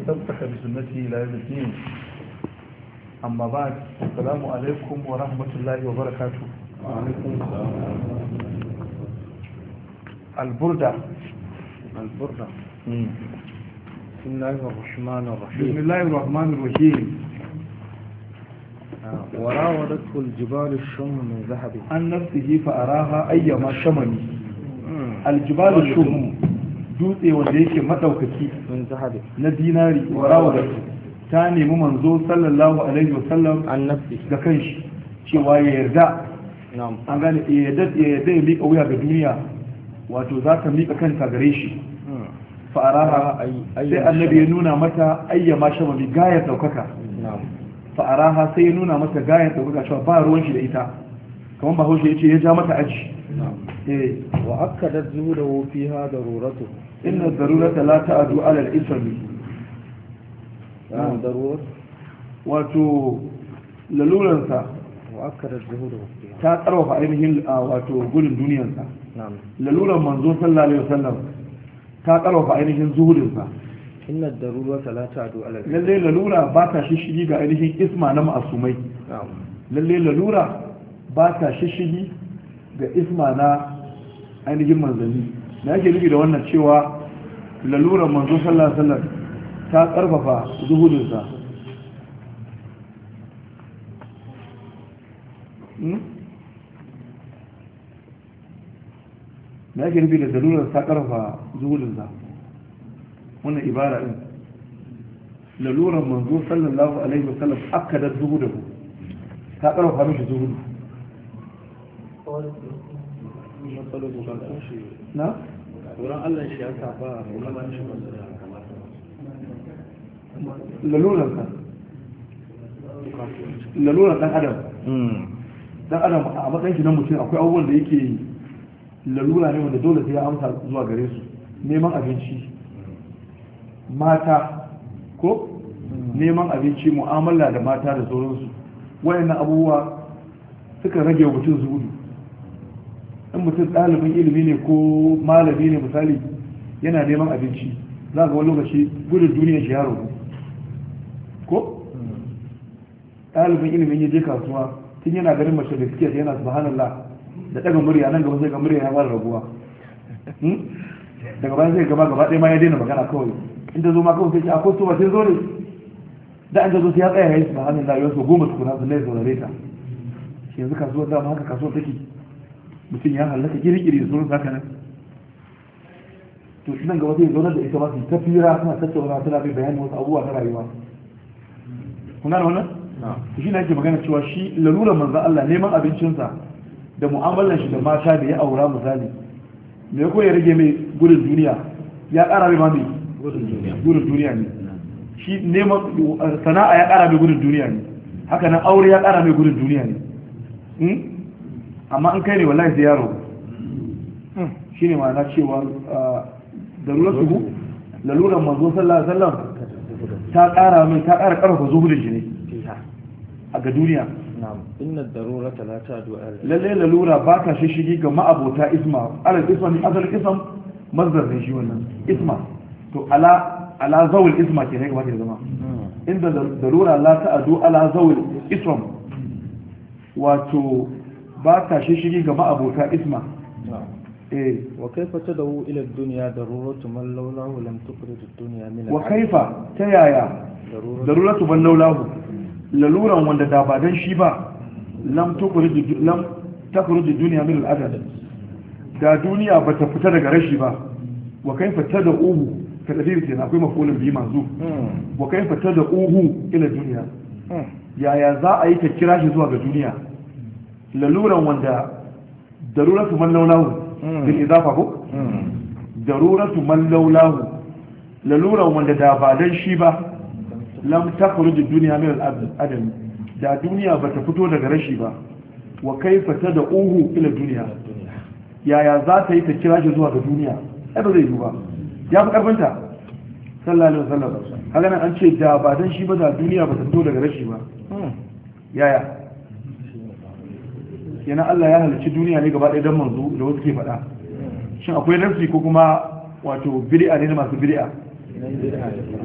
واستمسك بسنته إلى يوم الدين أما بعد السلام عليكم ورحمة الله وبركاته وعليكم السلام البردة البردة بسم الله الرحمن بسم الرحيم الله الرحمن الرحيم آه، وراودته الجبال الشم من ذهب عن نفسه فأراها أيما شمني مم. الجبال الشم dutse wanda yake madaukaki من ذهب na dinari wa rawadatu ta nemi manzo sallallahu alaihi wasallam عن نفسه ga kanshi cewa ya yarda نعم an gane ya yarda ya yarda ya miƙa wuya ga duniya wato za ta miƙa kanta gare shi مم. fa'araha أي- أي sai annabi ya nuna mata ayyama shamami gayar daukaka نعم fa'araha sai ya nuna mata gayar daukaka cewa ba ruwan shi da ita kamar ba haushe ya ce ya ja mata aji نعم eh وأكدت زهده فيها ضرورته inna darurata la ta'adu ala al-ismi نعم ضرورة wato laluransa وأكدت زهده فيها ta tsarwafa ainihin a wato gudun duniyarsa نعم laluran manzo sallallahu alaihi wasallam ta tsarwafa ainihin zuhudinsa إن الضرورة لا تعدو على الفعل lalle lalura ba ta shishigi ga ainihin isma na ma'asumai نعم lalle lalura ba ta shishigi ga isma na ainihin manzanni na yake nufi da wannan cewa laluran manzo sallallahu alaihi wasallam ta karfafa zuhudinsa Hmm? na yake nufi da laluran ta karfafa zuhudinsa wannan ibara din laluran manzo sallallahu alaihi wasallam akadar zuhudahu ta karfafa mishi zuhudu na wurin Allah shi ya saba laluransa laluran dan adam dan adam a matsayin shi na mutum akwai abubuwan da yake lalura ne wanda dole sai ya amsa zuwa gare su neman abinci mata ko neman abinci mu'amala da mata da sauransu wayannan abubuwa suka rage wa mutum zuhudu in mutum ɗalibin ilimi ne ko malami ne misali yana neman abinci za ga wani lokaci gudun duniya shi ya ragu ko ɗalibin ilimin ya je kasuwa tun yana ganin mace da suke yana subhanallah da daga murya nan gaba sai ga murya ya fara raguwa Hmm? daga bayan sai gaba gaba ɗaya ma ya daina magana kawai in ta zo ma kawai sai ce akwai su ba sai zo ne da an ta zo sai ya tsaya ya yi subhanallah yau so goma tukuna su lai saurare ta shi yanzu kasuwar dama haka kasuwar take mutum ya hallaka kirkiri da sauran haka nan to nan gaba sai zaunar da ita ma su ta fira suna tattauna suna bai bayani wasu abubuwa na rayuwa kuna da wannan shi ne ake magana cewa shi lalurar manzan Allah neman abincinsa da mu'amalar shi da mata da ya aura misali me ko ya rage mai gudun duniya ya ƙara mai mami gudun duniya gudun duniya ne shi neman sana'a ya ƙara mai gudun duniya ne haka nan aure ya ƙara mai gudun duniya ne Hmm? amma an kai ne wallahi sai yaro shi ne ma'ana cewa darurar su lalurar manzo sallallahu alaihi wasallam ta ƙara mai ta ƙara ƙarfafa zuhudin shi ne فيها a ga duniya نعم إن الضرورة لا تعدو على الفعل lalle lalura ba ta shishigi ga ma'abota isma alal isma ne asalin ism mazdar ne shi wannan isma to ala ala zawil isma ke ne gaba da zama inda darura la ta'adu ala zawil ism wato ba ta shishigi ga ma'abota isma نعم eh وكيف تدعو إلى الدنيا ضرورة من لولاه لم تخرج الدنيا من wa العدم؟ kaifa ta yaya ضرورة daruratu ban laulahu laluran wanda da ba dan shi ba lam tukhrij lam takhruj dunya min al-adad da duniya ba ta fita daga rashi ba wa kaifa tad'uhu ka kadir kenan akwai mafulin bi manzu مم. wa kaifa tad'uhu ila dunya مم. yaya za a yi ta kira shi zuwa ga duniya laluran wanda daruratu man laulahu Mm. bil idafa ko مم. daruratu man laulahu laluran wanda da ba dan shi ba lam takhruj ad-dunya min al-adam da duniya bata fito daga rashi ba wa kaifa tad'uhu ila dunya الدنيا yaya za ta yi ta kira shi zuwa ga duniya ai ba zai yi ba ya fi karfinta sallallahu alaihi wasallam haka nan an ce da ba dan shi ba da duniya bata fito daga rashi ba مم. yaya yana Allah ya halicci duniya ne gaba ɗaya don manzo da wasu ke faɗa shin akwai nafsi ko kuma wato bid'a ne na masu bid'a nan bid'a ne